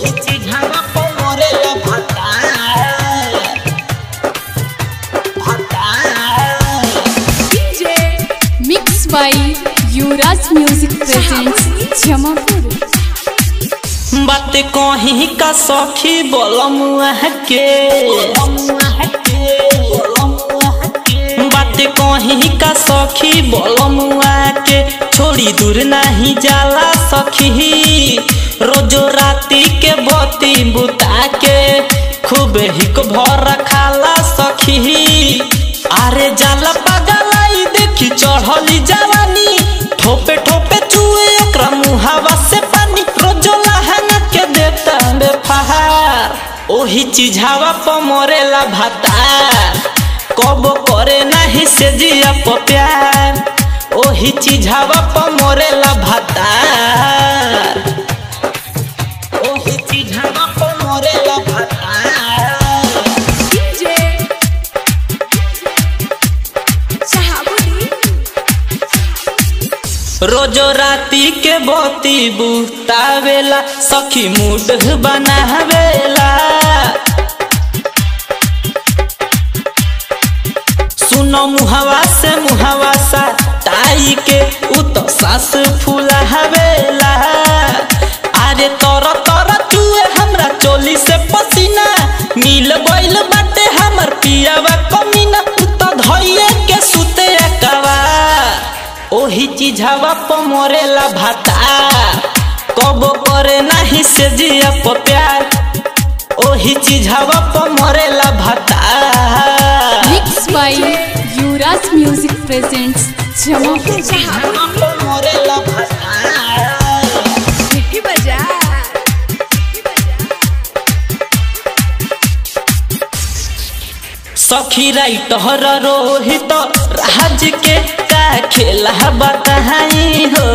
ओही चिझावा पर मरेला भतार भतार mix by Yuvraj music presents Jamapur बात कहीं का सखी बोलमुआ के बात कहीं का सखी बोलमुआ के छोड़ी दूर नहीं जाला सखी रोजो राती के बती बुता के खूब हिक भर खाला सखी अरे जाला पगलाई देखी चढ़ली जवानी ठोपे ठोपे चुए ओकरा मुहावा से पानी रोजो लहंगा के देता बे फहार ओही चिझावा प मरेला भातार कब करे नहीं से जिया प प्यार ओही चिझावा प मरेला भातार ओही चिझावा प मरेला भातार रोजो राती के बोती बुतावेला सखी मूड बनावेला सुनो मुहवा से मुहवा सा ताई के उ तो सास फुलावेला अरे तोर तोर चुए हमरा चोली से पसीना मिल गइल बाटे हमर पियावा कमीना उ तो धइए के सुते अकवा ओही चिझावा प मरेला भातार कबो करे नहीं से जिया प प्यार ओही चिझावा प मरेला भातार mix by Yuvraj music presents Jamapur चिझावा प मरेला भातार सखी राइटर रोहित राज के का खेला बताई हो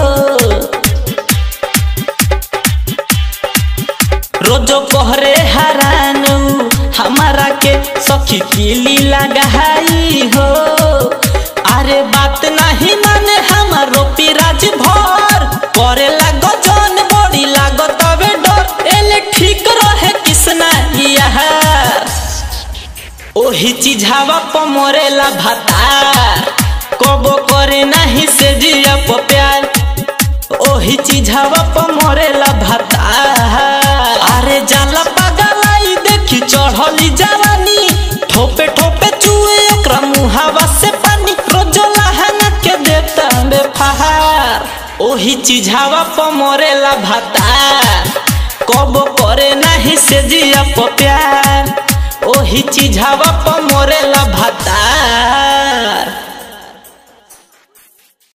रोजो कहरे हरानू हमारा के सखी किली लगाई हो अरे बात नहीं माने हमारो पिराज भर करे लागो जन बड़ी लागो तबे डर एले ठीक रहे किसना यार ओही चिझावा प मरेला भातार कबो करे नहीं से जिया प प्यार ओही चिझावा प मरेला भातार अरे जाला पगलाई देखी चढ़ली जवानी ठोपे ठोपे चुए ओकरा मुहावा से पानी रोजो लहंगा के देता बे फहार ओही चिझावा प मरेला भातार कबो करे नहीं से जिया प प्यार ओही चिझावा प मरेला भातार